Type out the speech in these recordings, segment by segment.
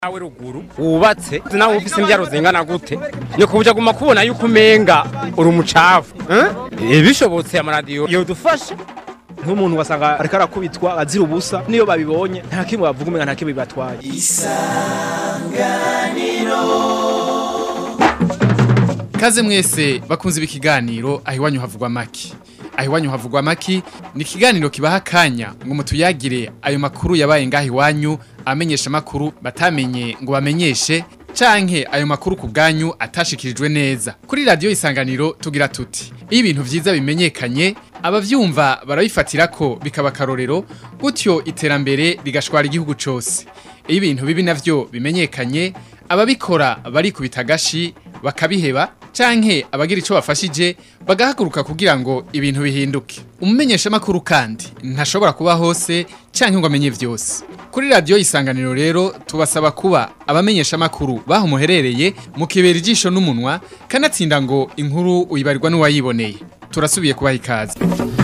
nawe ruguru wubatse nawe ufise imbyaro zingana gute nyoko buja guma kubona yuko umenga uri umucafu eh bishobotse amaradiyo yodufasha nk'umuntu wasanga ariko arakubitwa azira ubusa niyo babibonye nta kimwe bavuga umenga nta kimwe bibatwaye Kaze mwese bakunze ibi kiganiro aho iwanyu havugwa maki. Aho iwanyu havugwa maki ni ikiganiro kibaha akanya ngo mutuyagire ayo makuru yabaye ngaho iwanyu amenyesha makuru batamenye ngo bamenyeshe canke ayo makuru ku bwanyu atashikirijwe neza. Kuri radio isanganiro tugira tuti iyo ibintu vyiza bimenyekanye abavyumva barabifatira ko bikaba akarorero gutyo iterambere rigashwara igihugu cose. Iyo ibintu bibi navyo bimenyekanye ababikora barikubita agashi bakabiheba canke abagira ico bafashije bagahaguruka kugira ngo ibintu bihinduke umumenyesha makuru kandi ntashobora kuba hose canke ngo amenye vyose kuri radio isanganiro rero tubasaba kuba abamenyesha makuru baho muherereye mukibera ijisho n'umunwa kanatsinda ngo inkuru uyibarirwa n'uwayiboneye turasubiye kubaha ikaze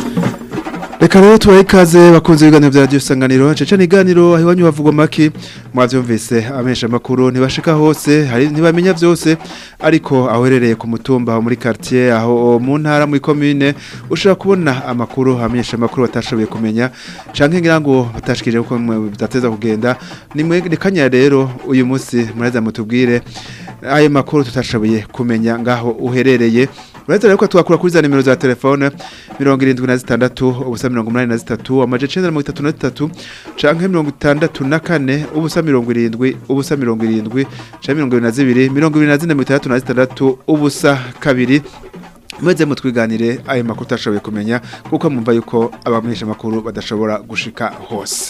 Reka rero tubahe ikaze bakunze ibiganiro vya radio sanganiro cece niganiro aho iwanyu havugwa make mwavyumvise amesha makuru ntibashika hose hari ntibamenya vyose ariko aherereye ku mutumba aho muri quartier aho mu ntara muri commune ushobora kubona amakuru amenyesha makuru batashoboye kumenya canke ngira ngo batashikije uko bidateza kugenda nimwe nikanya rero uyu munsi muraza mutubwire ayo makuru tutashoboye kumenya ngaho uherereye Uretse rero ko twakura kuri za nimero za telefone 76 ubusa 83 amaje 933 canke 64 ubusa 70 ubusa 70 canke 22 24 ubusa kabiri Mweze mutwiganire ayo makuru utashoboye kumenya kuko mumva yuko abamenyesha makuru badashobora gushika hose.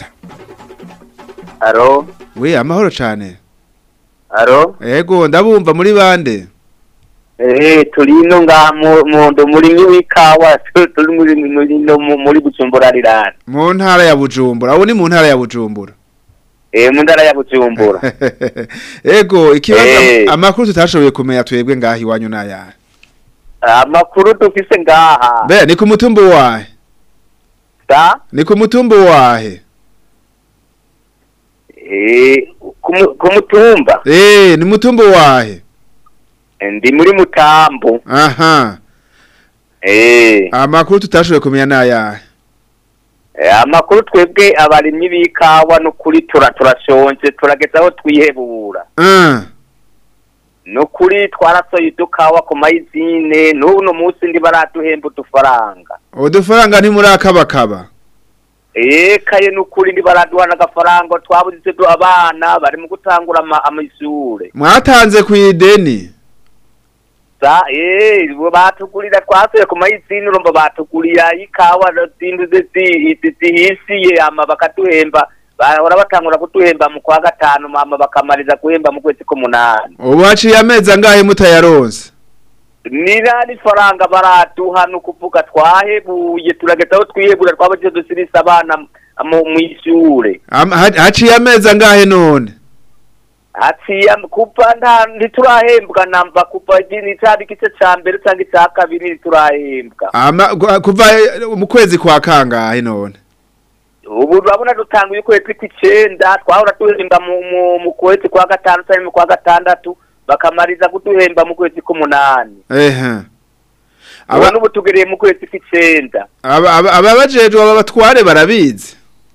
Aro, We amahoro cane. aro, Ego ndabumva muri bande. eh turi ino nga mu mu- ndo muri w'ikawa tu- turi muri muri no mu- muri Bujumbura rirana. Mu ntara ya Bujumbura. Abo ni mu ntara ya Bujumbura. Eh mu ndara ya Bujumbura. Ego ikibazo Eh. amakuru tutashoboye kumenya twebwe ngahi iwanyu naya. Amakuru dufise ngaha. Be ni ku mutumba wahe? Sa Ni ku mutumba wahe? eh ku mu- ku mutumba Eh ni mutumba wahe? Eh, ndi muri Mutambo. Aha. Eh Amakuru tutashoboye kumenya naya. eh, amakuru twebwe abarimyi b'ikawa no kuri tura turashonje turageza aho twihebura. Ah. No kuri twarasoye udukawa ku mayizine n'uno munsi ndi baraduhemba udufaranga. Udufaranga ntimurakabakaba. Ekaye nukuri ndi baraduhana agafaranga twabuze du abana bari mu gutangura ama- amashure. Mwatanze ku ideni. Sa eh bo batugurira twasuye ku mayizini urumva batugurira ikawa zinduze zihisiye ama bakaduhemba bahora batangura kuduhemba mu kwa gatanu mama bakamariza guhemba mu kwezi k'umunani. Ubu haciye amezi angahe mutayaronse? Nirani faranga baraduha no kuvuga twahebuye turageza aho twihebura twabaje dusirisa abana mu mw'ishure. Am- ha- Haciye amezi angahe none? Haciye kuva nta ntiturahembwa namba kuva ni cari igice ca mbere canke ica kabiri ntiturahembwa Ama gu- kuva eh, mu kwezi kwa kangahe none? ubu urabona dutanguye ukwezi kw'icenda twahora duhemba mu mu- mu kwezi kwa gatanu canke mu kwa gatandatu bakamariza kuduhemba mu kwezi k'umunani Ehe. aba Aba n'ubu tugereye mu kwezi kw'icenda aba aba- ababajejwe aba batware barabizi.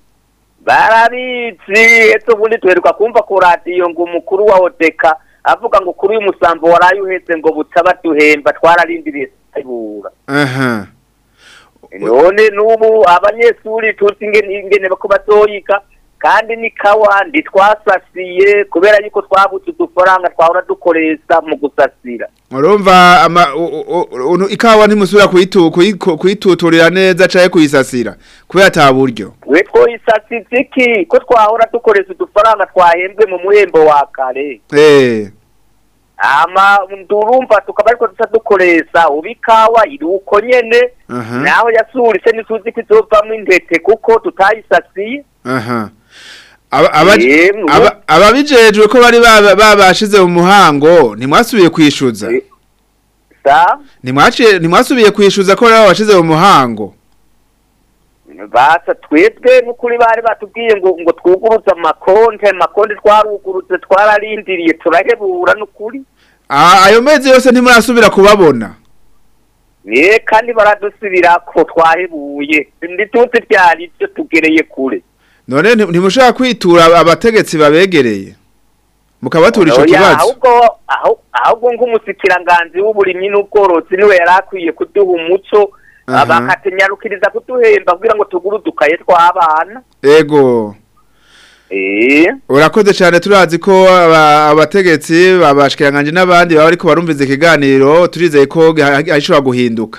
barabizi ese ubundi duheruka kumva ku radiyo ngo umukuru wa odeka avuga ngo kuri uyu musambo waraye uheze ngo buca baduhemba twararindiriye tubura Aha. none n'ubu abanyeshuri tuzi ingene ingene bako bazoyiga kandi ni kawa ntitwasasiye kubera yuko twabuze udufaranga twahora dukoresha mu gusasira Urumva ama u- u- u- ikawa ntimusubira kuyitu kuyiku- kuyituturira neza caye kuyisasira kubera ata buryo. we twoyisasiza iki ko twahora dukoresha udufaranga twahembwe mu muhembo wa kare Eh. ama ndurumva tukaba ariko dusa dukoresha ubu ikawa iri uko nyene Aha. naho yasurise ntituzi ko izovamwo intete kuko tutayisasiye Aha. Aba aba Yemwe. aba- ababijejwe ko bari baba- babashize mu muhango ntimwasubiye kwishuza. Eh. sa Ntimwaciye ntimwasubiye kwishuza ko bari babashize mu muhango. basa twebwe n'ukuri bari batubwiye ngo ngo twugurutse amakonte amakonte twarugurutse twararindiriye turahebura n'ukuri Ah, ayo mezi yose ntimurasubira kubabona ye kandi baradusubira ko twahebuye ndituzi byari byo tugereye kure none nti- ntimushaka kwitura abategetsi babegereye mukabatura ico Oya, kibazo ahubwo ahu- ahubwo nk'umusikiranganzi w'uburimyi n'ubworozi niwe yari akwiye kuduha umuco Aha. bakatenyarukiriza kuduhemba kugira ngo tugure udukaye tw'abana ego eh urakoze cyane turazi ko aba- abategetsi babashikiranganje n'abandi baba ariko barumviza ikiganiro turizeye ko gishobora guhinduka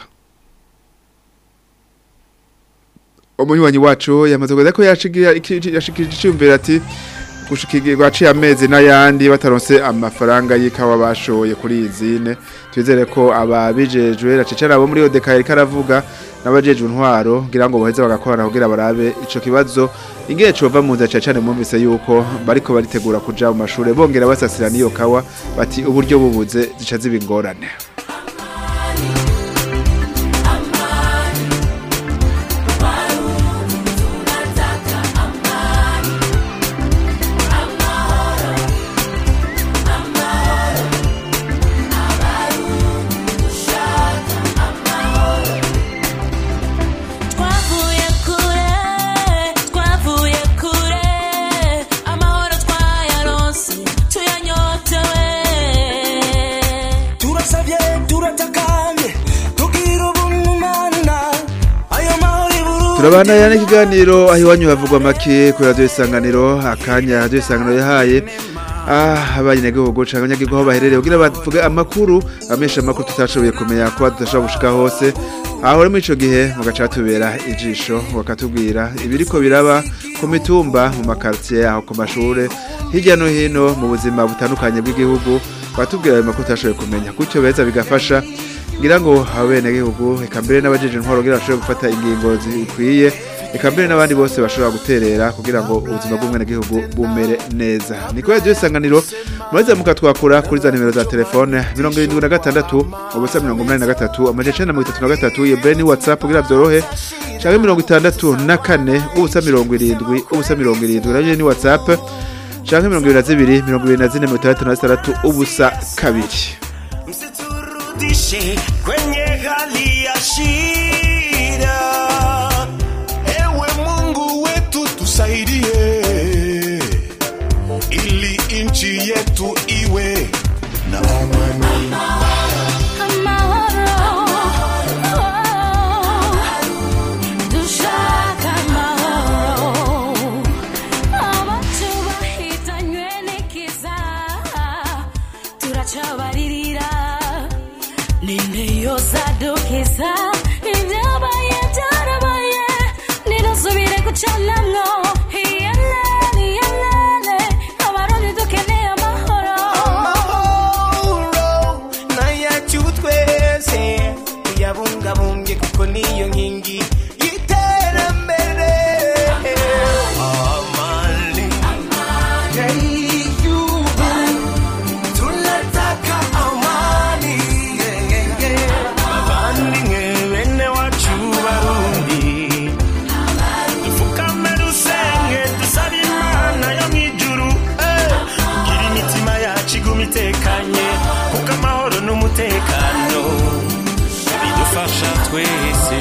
umunywanyi wacu yamaze kuvuga ko yashigira yashikije icyumvira ati gushikirwa aciye amezi n'ayandi bataronse amafaranga y'ikawa bashoye kuri izine twizere ko ababijejwe racecera abo muri odeka yariko aravuga n'abajejwe intwaro ngira ngo boheze bagakorana kugira barabe ico kibazo ingihe cova mu nzira cane mwumvise yuko bariko baritegura kuja mu mashure bongera basasira n'iyo kawa bati uburyo bubuze zica ziba ingorane twavuye kure twavuye kure amahoro twayaronse tuyanyotewe turasabye turatakambye tugira ubumana ayo mahoro iburu turabana n'ikiganiro aho iwanyu havugwa make kuri radiyo isanganiro akanya radiyo isanganiro yahaye ah abanyagihugu canke abanyagihugu aho baherereye kugira bavuge amakuru amesha amakuru tutashoboye kumenya kuba tudashobora gushika hose aho rero muri ico gihe mugaca tubera ijisho bakatubwira ibiriko biraba ku mitumba mu makartier aho ku mashure hirya no hino mu buzima butandukanye bw'igihugu batubwira ayo makuru tutashoboye kumenya gutyo beza bigafasha ngira ngo abenegihugu eka mbere n'abajeje intwaro kugira bashobore gufata ingingo zikwiye eka mbere n'abandi bose bashobora guterera kugira ngo ubuzima bw'umwenegihugu bumere neza ni kuri radiyo isanganiro mureze mukatwakura kuri za nimero za telefone mirongo irindwi na gatandatu ubusa mirongo umunani na gatatu amajana icenda na mirongo itatu na gatatu iyo mbere ni whatsapp kugira byorohe canke mirongo itandatu na kane ubusa mirongo irindwi ubusa mirongo irindwi nayo ni whatsapp canke mirongo ibiri na zibiri mirongo ibiri na zine mirongo itandatu na zitandatu ubusa kabiri msiturudishe kwenye hali ya shida. Ewe Mungu wetu tusaidie, ili nchi yetu iwe na amani. dushaka amahoro abacu bahitanywe n'ikiza turacabaririra ninde yosadukiza ibyabaye byarabaye nirasubire gucanamwo iyelene iyelene abarundi dukeneye amahoro Amahoro n'ayacu twese tuyabungabunge kuko niyo nkingi y'iterambere. Amani y'igihugu, tunataka amani. Yeah, yeah, yeah. Bavandimwe bene wacu Barundi, dupfukame dusenge dusabe Imana yo mw'ijuru, eh, kugira imitima yacu iguma itekanye kuko amahoro n'umutekano bidufasha twese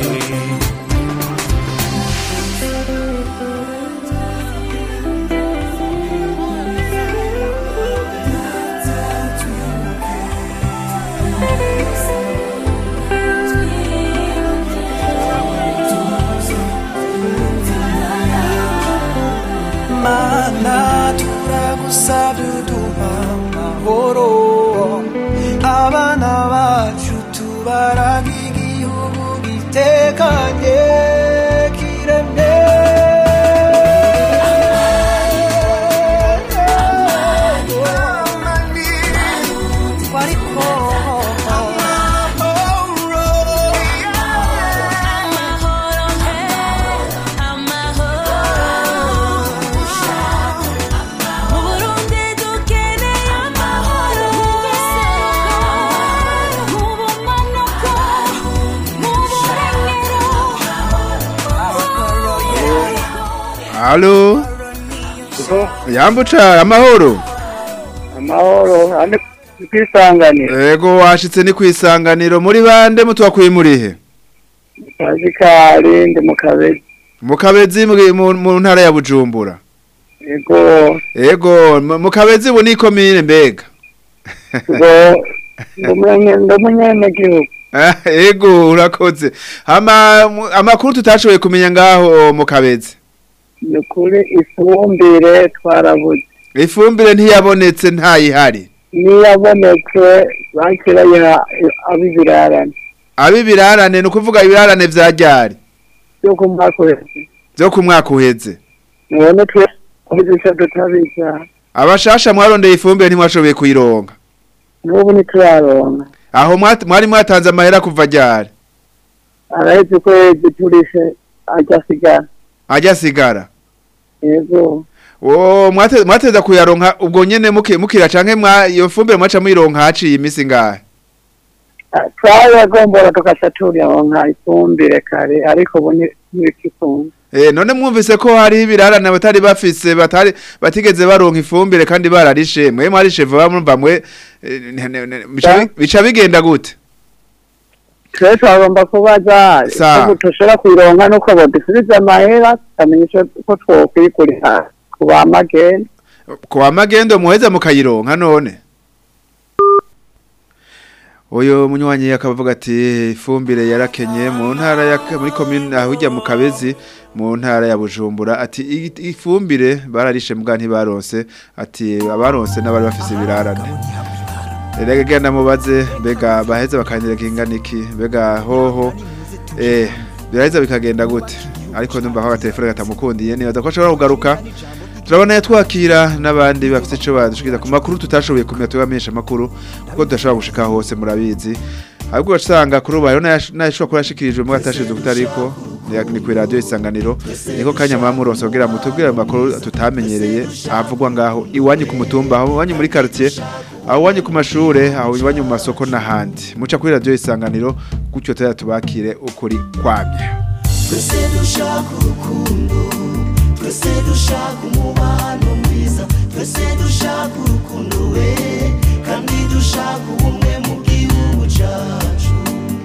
mana turagusabye uduha amahoro abana bacu tubaraga igihugu gitekanye kiremye Wariko amahoro amahoro he amahoro mu burundi dukeneye amahoro mu bumanuko mu burengero Halo Yambuca amahoro amahoro ane kwisanganira Ego washitse ni kwisanganiro muri bande mutwakuye murihe Pascal ndi mu kabezi mu kabezi mu- mu mu ntara ya Bujumbura ego Ego mu mu kabezi bu ni komine mbega ngo ndumenye ndumenye gihugu Ah, Ego urakoze hama mu- amakuru tutashoboye kumenya ngaho mu kabezi ni kuri ifumbire twarabuze ifumbire ntiyabonetse ntayihari niyabonetse bakirayiha ab'ibirarane abibirarane ni ukuvuga ibirarane vya ryari byo ku mwaka uheze vyo ku mwaka uheze none twe kubizisha tutabica abashasha mwarondeye ifumbire ntimwashoboye kuyironka n'ubu ntituraronka aho mwat- mwari mwatanze amahera kuva ryari araheze ukwezi turishe ajya asigara ajya asigara yego o mwate- mwateza kuyaronka ubwo nyene muki- mukira canke mwa iyo fumbire mwaca muyironka haciye imisi ngahe twayagombora tugaca turonka ifumbire kare ariko ubu ni- ntibikikunda Eh none mwumvise ko hari ibirarane batari bafise batari batigeze baronka ifumbire kandi bararishe mwe mwarishe vuba mumva mwe eh, ne- ne- ne- bica bi- bica bigenda gute twe twagomba kubaza Sa. ubu dushobora kuyironka nuko bodusubiza amahera tukamenya ico ko twokwigurira ku ba magenda kwa magendo muheza mukayironka none Oyo munywanyi akavuga ati ifumbire yarakenye mu ntara ya muri commune ahujya mu Kabezi mu ntara ya Bujumbura ati "I- ifumbire bararishe mbwa ntibaronse ati abaronse n'abari bafise ibirarane Erega genda mubaze mbega baheze bakanyira kingana iki mbega hoho eh biraheza bikagenda gute ariko ndumva ko agatelefone gatamukundiye nibaza ko ashobora kugaruka turabona twakira n'abandi bafite icyo badushikiriza ku makuru tutashoboye kumenya tubamenyesha amakuru kuko tudashobora gushika hose murabizi ahubwo usanga kuri ubu hariho n'ayashobora kuba yashikirijwe mu atashinzwe kutariko ni ku radiyo isanganiro niko kanya muba muronse kugira ngo mutubwire ayo makuru tutamenyereye avugwa ngaho iwanyu ku mutumba aho iwanyu muri quartier aho iwanyu ku mashure aho iwanyu mu masoko n'ahandi muca kuri radiyo isanganiro gutyo tuzajya tubakire ukuri kwamye twese dushaka urukundo twese dushaka umubano mwiza twese dushaka urukundo we kandi dushaka ubumwe mu gihugu cyacu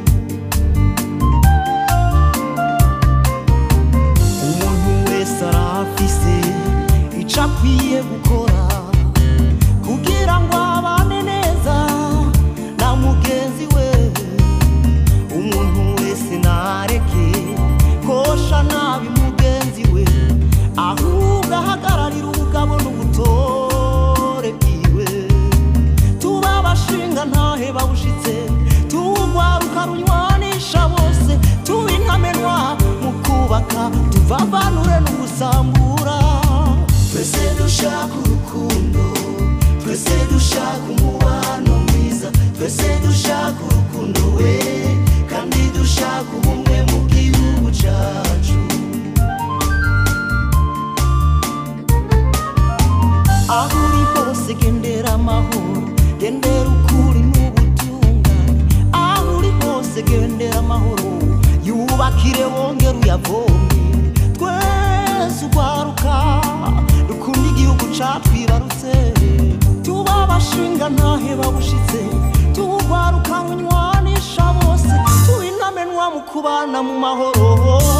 umuntu wese arafise icyo akwiye gukora kugira ngo abane neza na mugenzi we umuntu wese ntareke kosha nabi mugenzi we ahubwo ahagararira ubugabo n'ubutore bwiwe tuba abashinga ntahe bawushitse tuwugwaruka runywanisha bose tuba intamenwa mu kubaka tuvavanure n'ugusambura twese dushaka urukundo twese dushaka umubano mwiza twese dushaka urukundo we kandi dushaka ubumwe mu gihugu cyacu aho uri hose gendera amahoro gendera ukuri n'ubutungane aho uri hose gendera amahoro yubakire wongere uyavomye twese ugwaruka dukunda igihugu catwibarutse tuba abashinga ntahe babushitse tuwugwaruka runywanisha bose tuba intamenwa mu kubana mu mahoro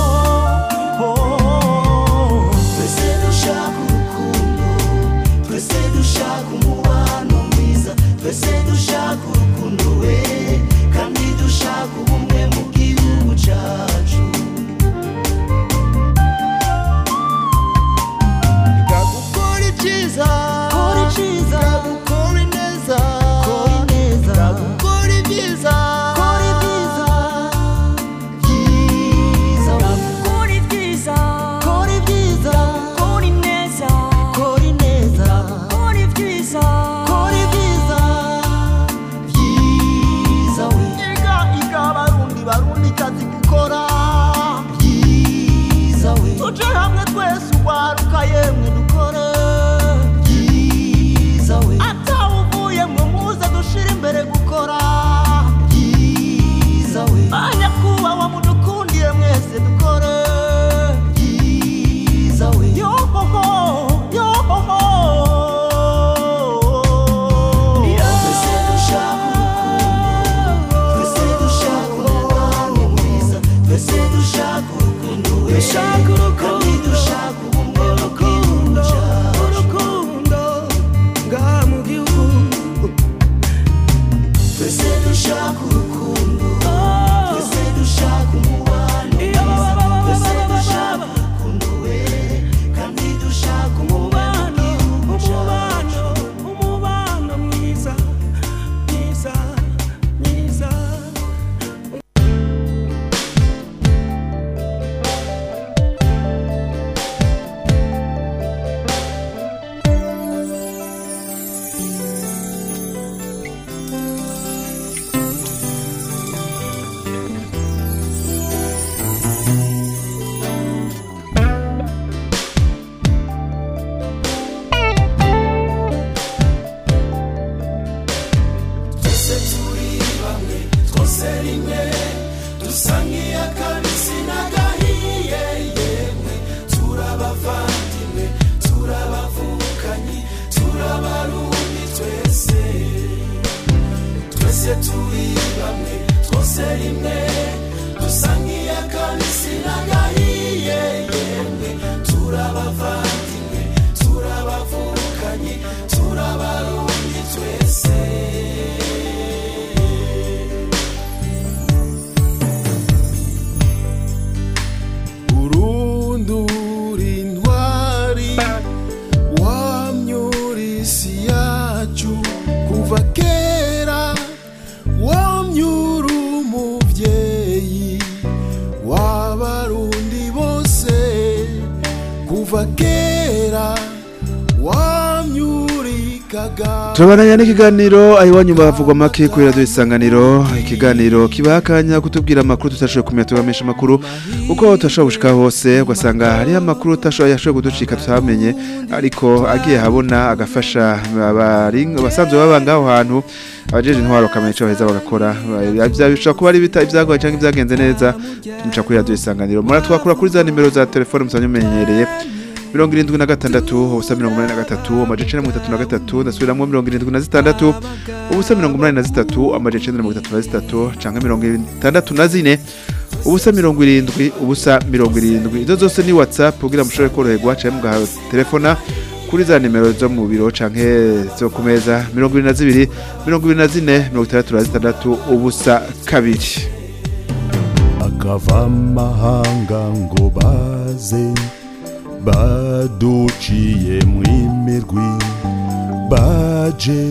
twese dushaka urukundo twese dushaka umubano mwiza twese dushaka urukundo we kandi dushaka ubumwe mu gihugu cyacu gukora icyiza kora icyiza gukora ineza kora ineza gukora ibyiza kora ibyiza byiza rimwe dusangiye akabisi n'agahiye yemwe turabavandimwe turabavukanye turabarundi twese urundura intwari wamyura isi yacu kuva kera wamyura umubyeyi w'abarundi bose kuva kera wamyurikaga Turabandanya n'ikiganiro ahiwanyu bavugwa make kuri radio isanganiro ikiganiro kibakanya kutubwira amakuru tutashoboye kumenya tubamenyesha amakuru uko tutashobora gushika hose ugasanga hari amakuru utashoboye yashoboye kuducika tutamenye ariko agiye habona agafasha abari abasanzwe baba ngaho hantu abajeje intwaro kamenya ico baheza bagakora bishobora kuba ari bita ibyagoye cyangwa ibyagenze neza muca kuri radio isanganiro muratwakura kuri za nimero za telefone musanzwe mumenyereye mirongo irindwi na gatandatu ubusa mirongo umunani na gatatu amajana mirongo itatu na gatatu ndasubiramwo mirongo irindwi na zitandatu ubusa mirongo umunani na zitatu amajana icenda mirongo itatu na zitatu canke mirongo itandatu na zine ubusa mirongo irindwi ubusa mirongo irindwi izo zose ni whatsapp kugira mushobore koroherwa canke mugaha telefona kuri za nimero zo mu biro canke zo ku meza mirongo ibiri na zibiri mirongo ibiri na zine mirongo itandatu na zitandatu ubusa kabiri akava amahanga ngo baze baduciye mu imirwi baje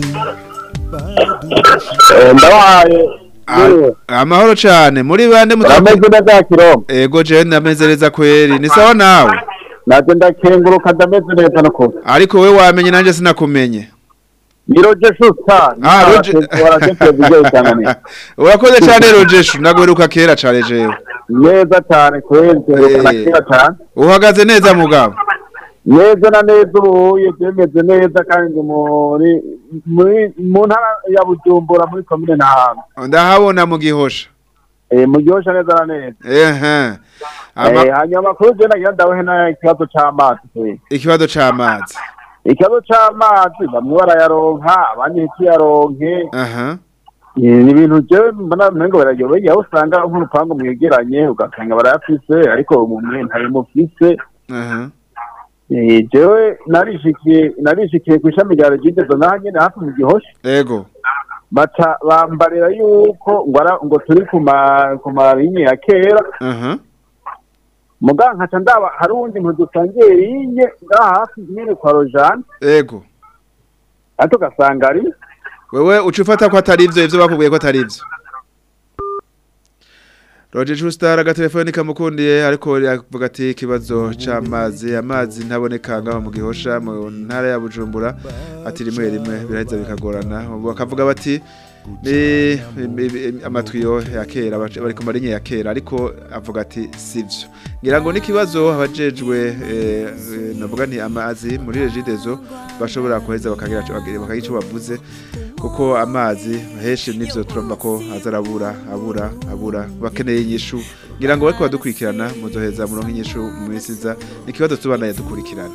ndabahaye A- amahoro cane muri bande ameze neza kirombe ego jewe ndameze neza kweri ni sawa nawe naje ndakenguruka ndameze neza no kuba ariko we wamenye nanje sinakumenye ni roger shusta Ah, Roger- urakoze cane rojeshu ndagweruka kera cane jewe neza cyane kwezi Eh. kera cyane uhagaze neza mugabo neza na neza ubuye byemeze neza kandi ndi muri muri mu ntara ya bujumbura muri komine ntahanga ndahabona mu gihosha eh mu gihosha neza na neza ehe Ama- eh hanyuma amakuru je nagira ndawehe na ikibazo c'amazi kwezi ikibazo c'amazi ikibazo c'amazi bamwe barayaronka abandi ntikiyaronke aha Eh, ni ibintu jewe mbona mengo barayobeye aho usanga nk'urupangu mwegeranye ugasanga barayafise ariko umwe ntabimufise aha Eh, jewe narishikiye narishikiye ku ishami rya regidezo naho nyene hafi mu gihosha ego baca bambarira yuko ngo ara- ngo turi ku ma ku marinye ya kera aha muga nkaca ndaba hari uwundi muntu dusangiye rinye ngaha hafi nyene kwa rojane ego ariko ugasanga ari wewe uca ufata ko atari ivyo ivyo bakubwiye ko atari ivyo Roger Schuster agatelefoni kamukundiye ariko yavuga ati ikibazo c'amazi amazi ntaboneka ngaho mu gihosha mu ntara ya Bujumbura ati rimwe rimwe biraheza bikagorana ubu bakavuga bati ni ni- amatwiyo ya kera bac- bari ku marinye ya kera ariko avuga ati sivyo ngira ngo n'ikibazo abajejwe eh, eh, navuga nti amazi muri regidezo bashobora kuheza bakagira ico bagira- bakagira ico bavuze kuko amazi henshi nivyo turumva ko azarabura abura abura bakeneye inyishu ngira ngo bariko badukurikirana muzoheza muronke inyishu mu minsi iza ikibazo tubanaye dukurikirana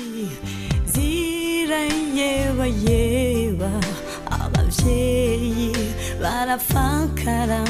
zirayebayeba abavyeyi barafakara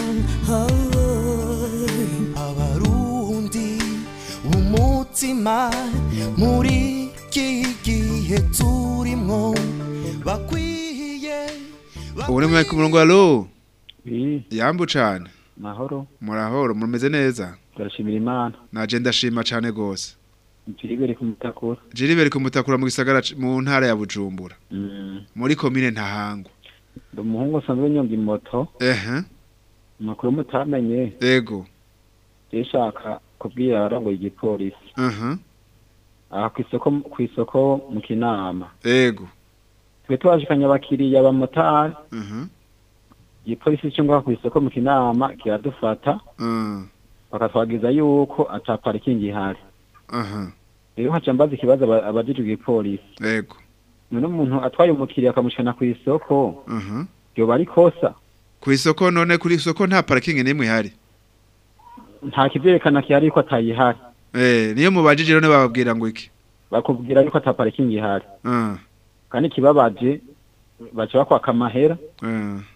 abarundi umutima muri iki gihe turimwo bakwiye ubu ni mwari ku murongo alo yambu cane mahoro murahoro mumeze neza turashimira imana naje ndashima cane gose turibere ku mutakura jiriberi kumutakura mu gisagara c- mu ntara ya Bujumbura Mm. muri komine ntahangwa ndi umuhungu usanzwe nyonga imoto ehe amakuru mutamenye ego yashaka kubwira abarongoye igipolisi aha aha ku isoko ku isoko mu kinama ego twe twashikanye abakiriya bamotari aha igipolisi cyo ngaho ku isoko mu kinama kiradufata mm, bakatwagiza yuko ata parikingi ihari aha rero haca mbaza ikibazo aba- abajejwe igipolisi ego none umuntu atwaye umukiriya akamushikana ku isoko aha yoba ari kosa ku isoko none kuri isoko nta parking n'imwe ihari nta kivyerekana kihari yuko atayihari eh niyo mubajije none bababwira ngo iki bakubwira yuko ata parikingi ihari ah kandi ikibabaje baca bakwaka amahera ah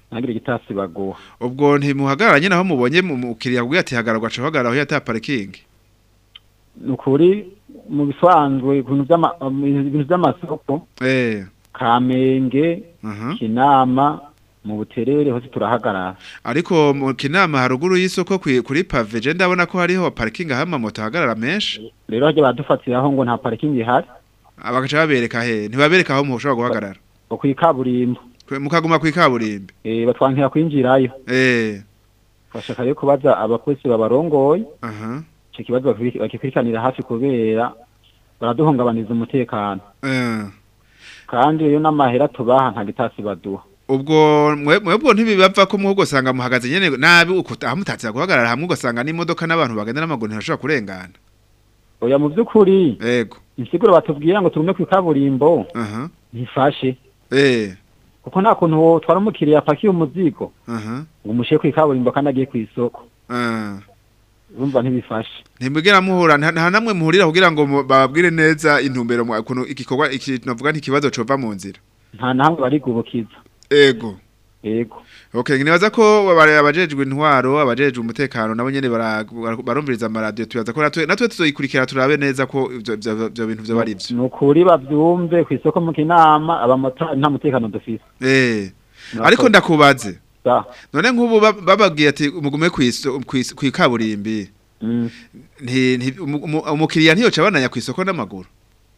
ntagire igitasi baguha ubwo ntimuhagarara nyine aho mubonye mu- mukiriya kubwira ati hagarara ugaca uhagarara aho yata parikingi ni ukuri mu bisanzwe ibintu by'ama- um, ibintu by'amasoko eh kamenge kinama mu buterere hose turahagarara ariko mu kinama haruguru y'isoko kwi- kuri pave je ndabona ko hariho parikingi aho amamoto ahagarara menshi rero hajya badufatiraho ngo nta parikingi ihari bagaca babereka he ntibabereka aho mushobora guhagarara ngo kw'ikaburimbo Kwe- mukaguma kw'ikaburimbi eh batwankira kwinjirayo eh bashaka rero kubaza abapolisi babarongoye aha icyo kibazo bakibik- bakikurikiranira hafi kubera baraduhungabaniza umutekano eh kandi rero n'amahera tubaha nta gitasi baduha ubwo mwe- mwebwe ntibibava ko muho ugasanga muhagaze nyene nabi uko aho mutatse guhagarara hamwe ugasanga n'imodoka n'abantu bagenda n'amaguru ntibashobora kurengana oya mu by'ukuri yego insiguro batubwira ngo tugume kw'ikaburimbo aha ntifashe eh kuko nta kuntu wotwara umukiriya apakiye umuzigo aha ngo umushyire kw'ikaburimbo kandi agiye kw'isoko ah urumva ntibifashe ntimugera muhura nta nta namwe muhurira kugira ngo mu- bababwire neza intumbero mu- ukuntu igikorwa iki navuga ntikibazo cova mu nzira nta nahamwe barigubukiza ego yego okay nibaza ko abare- abajejwe intwaro abajejwe umutekano nabo nyene bara- bara- barumviriza amaradiyo tubaza ko natwe natwe tuzoyikurikira turabe neza ko ivyo ivyo- ivyo bintu vyo bari vyo ni ukuri babyumve ku isoko mu kinama abamotari nta mutekano dufise eh Murakoze. ariko ndakubaze Da. none nk'ubu ba- bababwiye ati mugume kw'iso- kw'is- kw'ikaburimbi Mm. nti nti- umu- umu- umukiriya ntiyoca abananya kw'isoko n'amaguru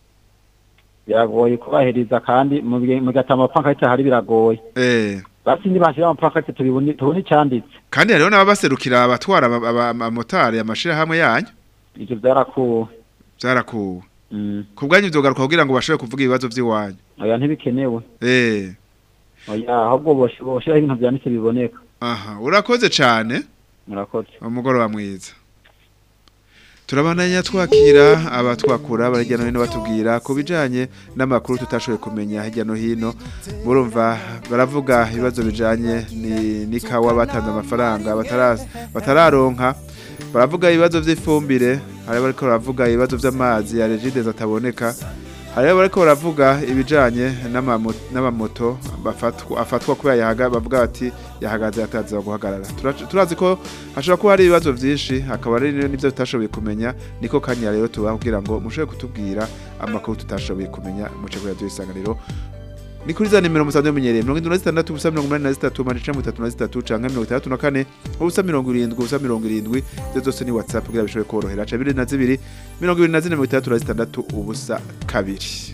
biragoye kubahiriza kandi mu gihe- mu gatama amapankarite hari biragoye eh basi ntibashira amapankarite tubibone tubone icyanditse kandi hariho n'ababaserukira abatwara aba- aba- amamotari amashirahamwe yanyu ivyo vyarakuwe byarakuwe Mm. ku bwanyu vyogaruka kugira ngo bashobore kuvuga ibibazo vy'iwanyu oya ntibikenewe eh oya ahubwo bosh- boshiraho ibintu vyanditse biboneka aha urakoze cane murakoze umugoroba mwiza turabandanya twakira abatwakura bari hirya no hino batubwira ku bijanye n'amakuru tutashoboye kumenya hirya no hino murumva baravuga ibibazo bijanye ni- n'ikawa batanze amafaranga batara- batararonka baravuga ibibazo vy'ifumbire hari bariko baravuga ibibazo vy'amazi ya regide ataboneka hari bariko baravuga ibijanye n'amamo- n'amamoto bafatwa afatwa kubera yahaga bavuga bati yahagaze ataza guhagarara Tura- turazi ko hashobora kuba hari ibibazo vyinshi akaba ari n'ivyo tutashoboye kumenya niko kanya rero tubaha kugira ngo mushobore kutubwira amakuru tutashoboye kumenya muce kuri radio isanganiro ni kuri za nimero musanzwe mumenyereye mirongo indwi na zitandatu ubusa mirongo umunani na zitatu amajana icenda mirongo itatu na zitatu canke mirongo itandatu na kane ubusa mirongo irindwi ubusa mirongo irindwi ivyo zose ni whatsapp kugira bishobore korohera ca bibiri na zibiri mirongo ibiri na zine mirongo itandatu na zitandatu ubusa kabiri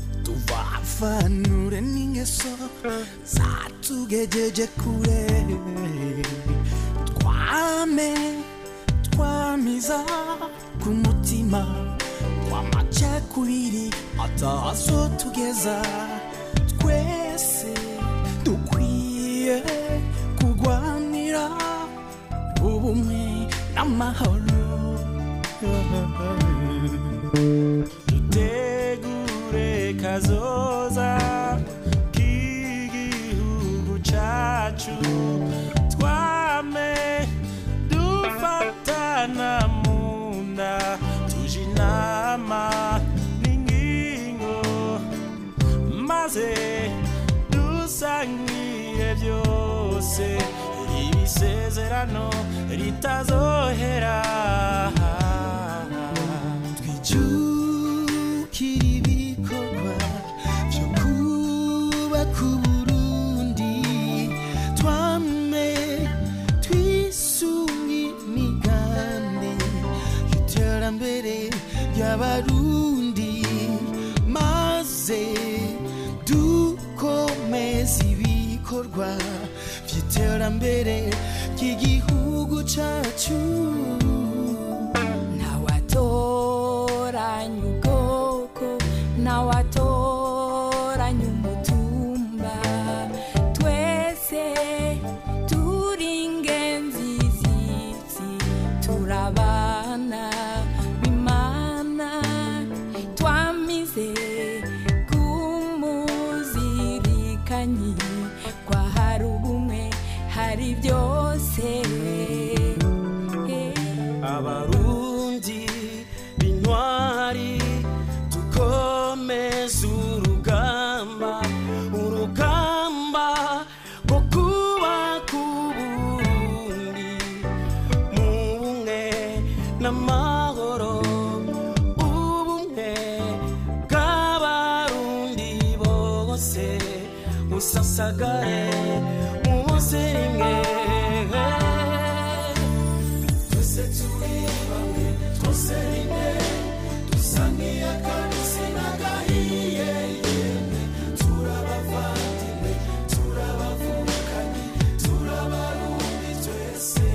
tuvafanure n'ingeso zatugejeje kure twame twamiza ku mutima twamacakubiri atazo tugeza twese dukwiye kurwanira ubumwe n'amahoro dutegure kazoza k'igihugu cacu twame dufatana mu nda tuje inama n'ingingo maze dusangire byose ibisezerano ritazohera twijukira ibikorwa byo kubaka uburundi twame twisunga imigambi y'iterambere ry'abarundi maze dukomeza ibikorwa by'iterambere ry'igihugu cacu ntawatoranya ubwoko ntawatoranya umutumba twese turi ingenzi z'isi turabana bimana twamize kumuzirikanyi kwa hari ubumwe hari byose abarundi b'intwari dukomeze urugamba urugamba rwo kuba dusagare munsi rimwe twese turi bamwe twose rimwe dusa nk'iy'akabisi n'agahiye yemwe turabavandimwe turabavukanye turabarundi twese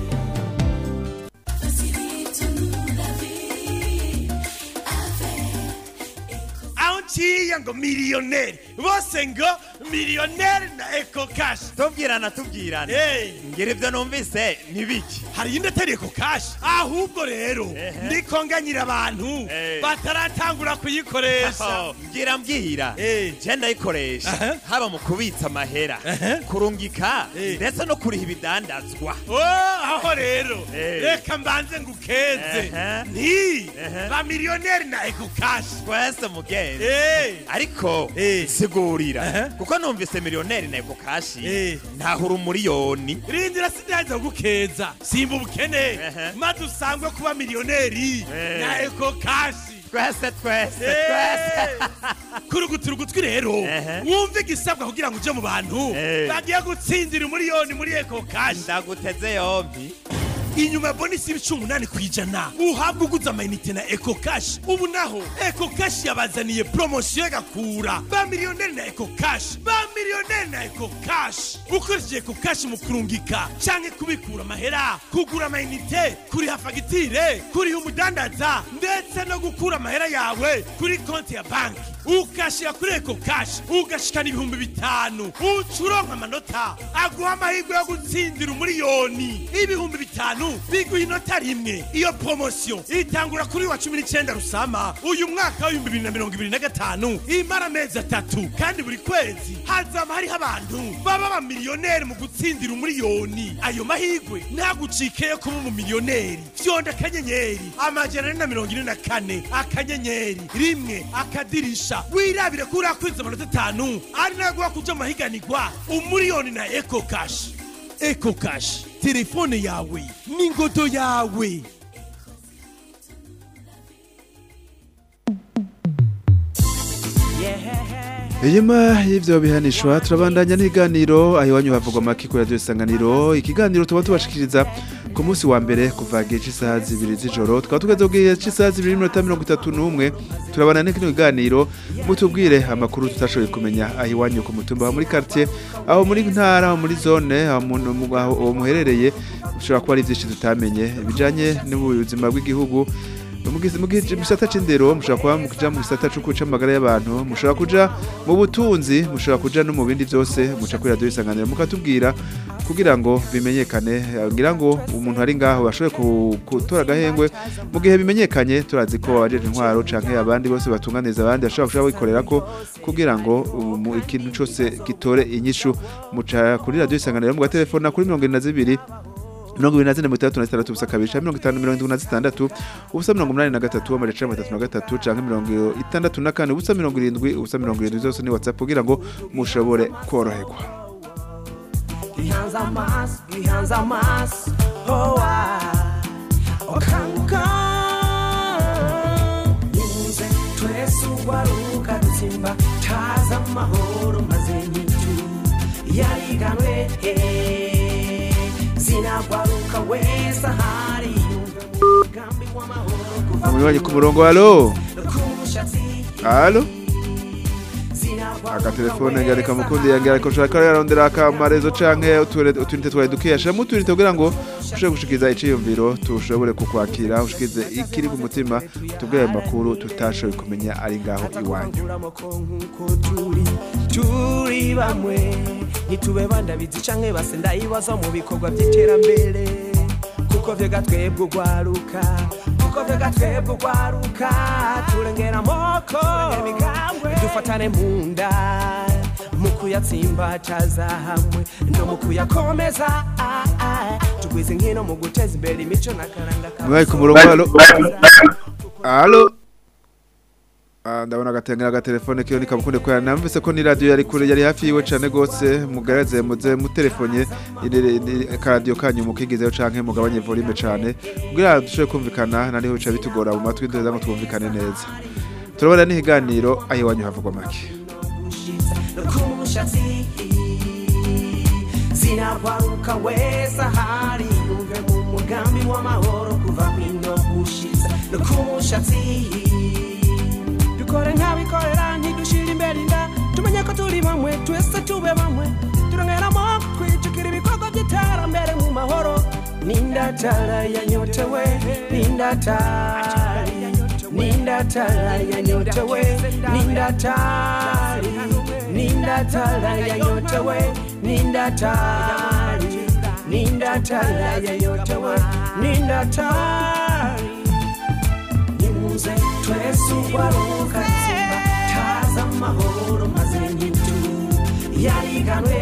aho nciye ngo miliyoneri bose ngo miliyoneri na eko kashi tubwirana tubwirana ngira ibyo numvise ntibiki hari iyindi atari eko kashi ahubwo rero ndiko nganyira abantu bataratangura kuyikoresha mbwira mbwira je ndayikoresha haba mu kubitsa amahera kurungika ndetse no kuriha ibidandazwa Oh, aho rero reka mbanze ngukeze nti ba miliyoneri na eko kashi twese mugenzi ariko sigurira kuko numvise miliyoneri na eko kashi ntahura umuriyoni rindira sindaza gukeza simba ubukene maze usangwe kuba miliyoneri na eko kashi twese twese twese kurugutura ugutwi rero wumve igisabwa kugira ngo uje mu bantu bagiye gutsindira umuriyoni muri eko kashi ndaguteze yombi inyuma ya bonisi y'ibicumi umunani ku ijana uhabwa uguze amayinite na eko kashi ubu naho eko kashi yabazaniye poromosiyo y'agakura ba miliyoneri na eko kashi ba miliyoneri na eko kashi ukoresheje eko kashi mu kurungika canke kubikura amahera kugura amayinite kuriha fagitire kuriha umudandaza ndetse no gukura amahera yawe kuri konti ya banki ukashira kuri eko kashi ugashikana ibihumbi bitanu uca uronka amanota aguha amahirwe yo gutsindira umuriyoni ibihumbi bitanu biguha inota rimwe iyo poromosiyo itangura kuri wa cumi n'icyenda rusama uyu mwaka w'ibihumbi bibiri na mirongo ibiri na gatanu imara amezi atatu kandi buri kwezi hazaba hariho abantu baba abamiliyoneri mu gutsindira umuriyoni ayo mahirwe ntagucike yo kuba umumiliyoneri fyonda akanyenyeri amajana ane na mirongo ine na kane akanyenyeri rimwe akadirisha wirabire ko urakwiza amanota atanu ari naguha kuja mu mahiganirwa umuriyoni na eko kashi eko kashi telefone yawe n'ingodo yawe Inyuma y'ivyo bihanishwa turabandanya n'iganiro aho iwanyu havugwa make kuri radio isanganiro ikiganiro tuba tubashikiriza ku munsi wa mbere kuva gihe cy'isaha zibiri z'ijoro tukaba tugeze ku gihe cy'isaha zibiri n'iminota mirongo itatu n'umwe turabandanya n'ikino kiganiro mutubwire amakuru tutashoboye kumenya aho iwanyu ku mutumba aho muri quartier aho muri ntara aho muri zone aho mu- mu- aho muherereye ushobora kuba ari byinshi tutamenye bijanye n'ubuzima bw'igihugu Mugize mugize gisata c'indero mushobora kuba mukuja mu gisata cyo kuca amagara y'abantu mushobora kuja mu butunzi mushobora kuja no mu bindi byose muca kuri radio isanganiro mukatubwira kugira ngo bimenyekane eh, ngira ngo umuntu ari ngaho bashobore ku- gutora agahengwe mu gihe bimenyekanye turazi ko abajeje intwaro canke abandi bose batunganiza abandi bashobora kuja bikorera ko kugira ngo umu- ikintu cyose gitore inyishu muca kuri radio isanganiro mu gatelefona kuri 72 mirongo ibiri na zine mirongo itandatu na zitandatu ubusa kabiri canke mirongo itanu mirongo indwi na zitandatu ubusa mirongo umunani na gatatu amajana mirongo itatu na gatatu canke mirongo itandatu na kane ubusa mirongo irindwi ubusa mirongo irindwi zose ni whatsapp kugira ngo mushobore koroherwa gihanze amaso gihanze amaso hoa okanguka nimuze twese ugwaruka dutsimba taza amahoro maze nyitu yariganwe eh, zinagwaruka wese ahari yumve umugambi w'amahoro kuva umunywanyi ku murongo halo kumushatsi halo agatelefone ngarika mukundi yangira ariko ushaka yarondera akamarezo canke uture- utunite twawe dukiyasha mu tunite kugira ngo ushobore gushikiriza iciyumviro tushobore kukwakira ushikize ikiri ku mutima tubwire ayo makuru tutashoboye kumenya ari ngaho iwanyu nk'uko turi turi bamwe ntitube bandabizi canke base ndayibaza mu bikorwa by'iterambere kuko vyega twebwe ugwaruka kuko vyega twebwe ugwaruka turengera amoko dufatane mu nda mu kuyatsimbataza hamwe no mu kuyakomeza ah, ah. tugwize nkino mu guteza imbere imico n'akaranga umunywanyi ku murongo halo halo Ah, ndabona agatengera agatelefone kiyo nikabukunde kubera namvise ko ni radio yari kure yari hafi yiwe cane gose mugaragaze muze mutelefonye akaradiyo kanyu mukigizeyo canke mugabanye volume cane kugira dushobore kumvikana nariho bica bitugora mu matwi duheza ngo twumvikane neza turabona n'ihiganiro aho iwanyu havugwa make no ku mushatsi sinakwaruka wese ahari yumve mu mugambi w'amahoro kuva kwino gushitsa no ku mushatsi dukore nk'abikorera ntidushire imbere inda tumenye ko turi bamwe twese tube bamwe turongeramo twijukira ibikorwa by'iterambere mu mahoro nindatara yanyotewe nindatari nindatara yanyotewe nindatari nindatara yanyotewe nindatari nindatara yanyotewe nindatari nimuze twese ugwaruka tsimba taza amahoro maze nyintu yariganwe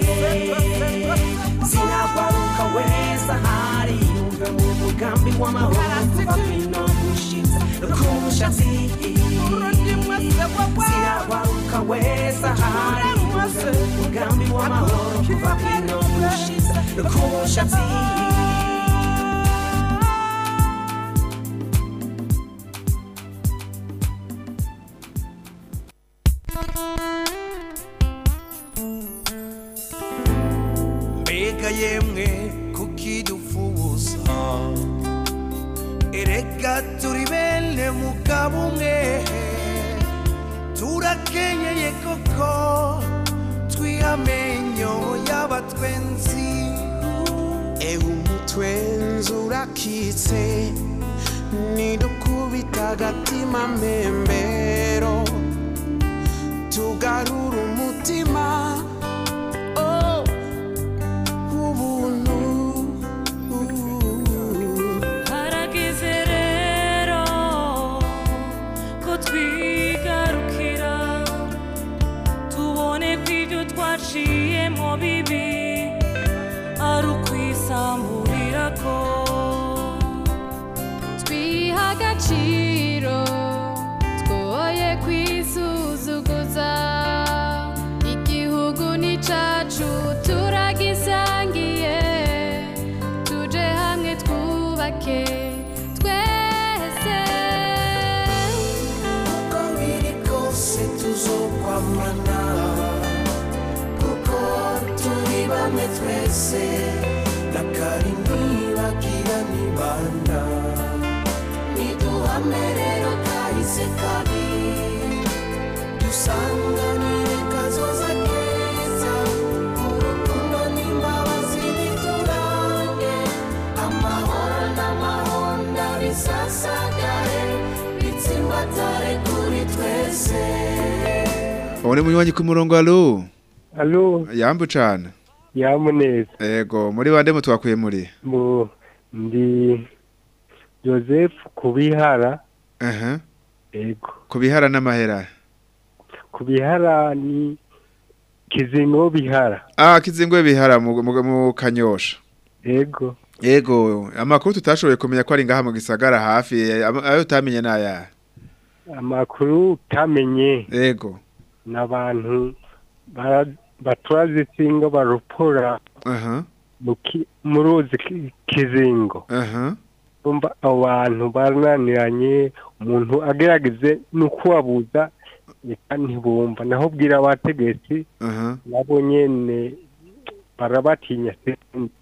sinagwaruka wese ahari yumve mu mugambi w'amahoro kuva kwino gushitsa ku mushatsi sinagwaruka wese ahari yumve mu mugambi w'amahoro kuva kwino gushitsa ku mushatsi mbega yemwe kukidufuza erega turi bene mugabo umwe turakenyeye koko twihamenyo y'abatwenzi ewe umutwenzi urakitse nidukubita agatima mbembero tugarura umutima oh. ubuntu harageze rero ko twigarukira tubone ko ibyo twaciyemo bibi ari ukwisamburira ko twiha agaciro twoye kwisuzuguza igihugu ni cacu turagisangiye tuje hamwe twubake twese uko biri kose tuzokwamana kuko turi bamwe twese na kari ntibagira nibanda niduhame rero kahise kabi dusanganire kazoza keza urukundo n'imbabazi biturange amahoro n'amahonda bisasagare bitsimbatare kuri twese Ubone munywanyi ku murongo alo. Alo. Yambu cane. Yamuneza. Ego, muri bande mutwakuye muri? Mu ndi Joseph Kubihara. Aha. Ego. Kubihara n'amahera. Kubihara ni Kizingo Bihara. Ah, kizingwe bihara mu, mu, mu kanyosha. Ego. Ego, amakuru tutashoboye kumenya ko ari ngaha mu gisagara hafi, ama- ayo utamenye naya. Amakuru utamenye. Ego. N'abantu bara- batwaza isinga barupora Aha. mu ki- mu ruzi ki- Kizingo. Aha. Umva abo bantu barananiranye umuntu agerageze n'ukubabuza reka ntibumva naho bwira abategetsi Aha. nabo nyene barabatinya sindi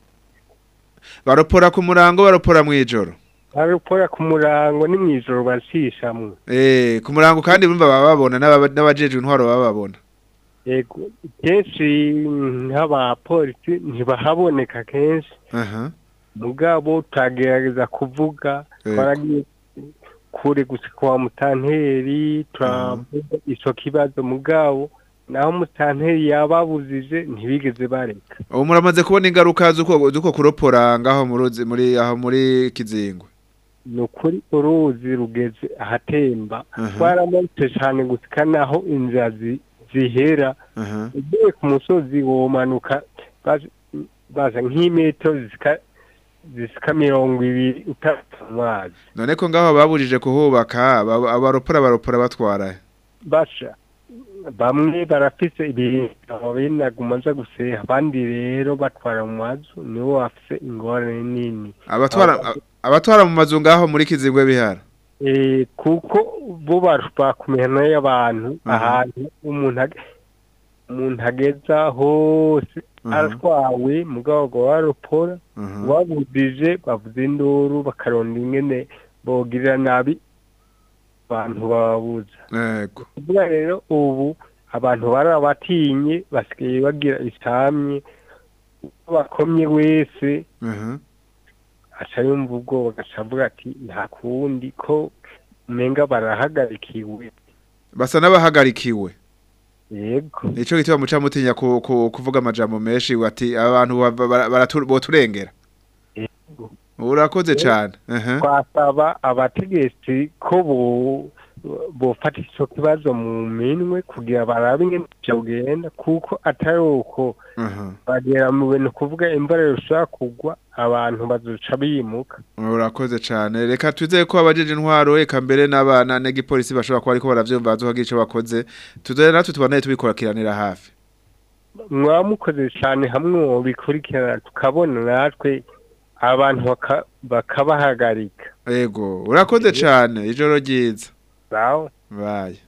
Baropora ku murango, baropora mwijoro. barupora ku murango ni mw'ijoro bashishamwe Eh, ku murango kandi bumva baba babona n'aba- n'abajejwe intwaro baba babona. yego kenshi nk'abapolisi ntibahaboneka kenshi Aha. mugabo turagerageza kuvuga Yego. twaragiye kure gusa kwa mutanteri turavuga ico kibazo mugabo naho mutanteri yababujije ntibigeze bareka Ubu muramaze kubona ingaruka zuko zuko kuropora ngaho mu ruzi muri aho muri kizingwe. ni ukuri uruzi rugeze ahatemba Aha. twaramanutse cyane gusika naho inzira zi- zihera Aha. ugiye ku musozi womanuka baza- baza nk'imetero zisika zisika mirongo ibiri utapfa amazi None ko ngaho babujije kuhubaka aba- abaropora baropora batwara. basha bamwe barafise ibintu binaguma nza guseha abandi rero batwara mu mazu nibo bafise ingorane nini Abatwara Aba- abatwara mu mazu ngaho muri kizingwe bihara. Eh, kuko bo bakumenya y'abantu Aha. ahantu umuntu ag- umuntu ageza hose Mhm. aratwawe mugabo ngo warupora Mhm. wabudije bavuze induru bakaronda ingene bogirira nabi abantu bababuza yego kuvuga rero ubu abantu barabatinye basigaye bagira isamye uwo bakomye wese Mhm. aca yumva ubwoba agaca avuga ati nta kundi ko umenga barahagarikiwe basa n'abahagarikiwe yego nico gituma muca mutinya ku, ku, kuvuga amajambo menshi ati abantu ba- ba- baratu- boturengera urakoze cane Mhm. twasaba abategetsi ko bo bofata ico kibazo mu minwe kugira barabe ingene vyogenda kuko atari uko Mhm. bagera mu bintu kuvuga imvura yoshobora kugwa abantu bazoca bimuka urakoze cane reka twizeye ko abajeje intwaro eka mbere n'abana n'igipolisi bashobora kuba ariko baravyumva bazohagira ico bakoze tuzoye natwe tubanaye tubikorakiranira hafi mwaba mukoze cyane hamwe mubikurikirana tukabona natwe abantu baka- bakabahagarika yego urakoze cane ijoro ryiza sawa baye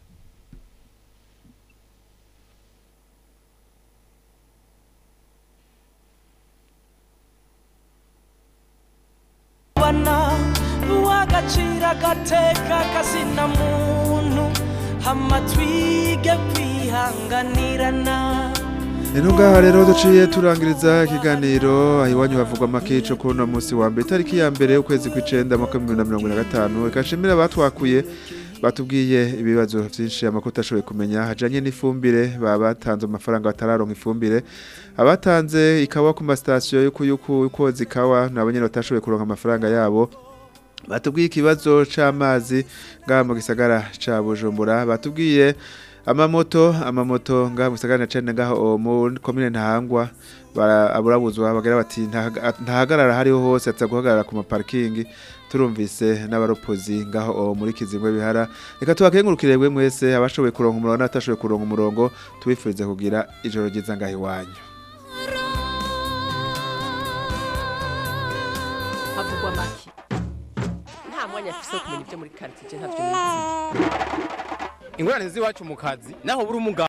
bana uw'agaciro agateka kazina muntu hama twige kwihanganirana Eno ngaha rero duciye turangiriza ikiganiro ahiwanyu havugwa makico kuri uno munsi wa mbere tariki ya mbere ukwezi kw'icenda mwaka w'ibihumbi bibiri na mirongo ine na gatanu reka nshimire abatwakuye batubwiye ibibazo vyinshi amakuru utashoboye kumenya hajanye n'ifumbire baba batanze amafaranga batararonka ifumbire abatanze ikawa ku masitasiyo yuko yuko yukoza ikawa nabo nyene batashoboye kuronka amafaranga yabo batubwiye ikibazo c'amazi ngaha mu gisagara ca Bujumbura batubwiye amamoto amamoto ngaha mu gisagara na cene ngaho mu komine ntahangwa bara- aburabuzwa bagira bati "Ntahaga- ntahagarara hariho hose atza guhagarara ku maparking turumvise n'abaropozi ngaho o muri kizingwe bihara reka tubakengurukire bwe mwese abashoboye kuronka umurongo n'abatashoboye kuronka umurongo tubifurize kugira ijoro ryiza ngaho iwanyu havugwa make nta mwanya afise wo kumenya ibyo muri karitsiye ntavyo nizi ingorane z'iwacu mu kazi naho buri umugabo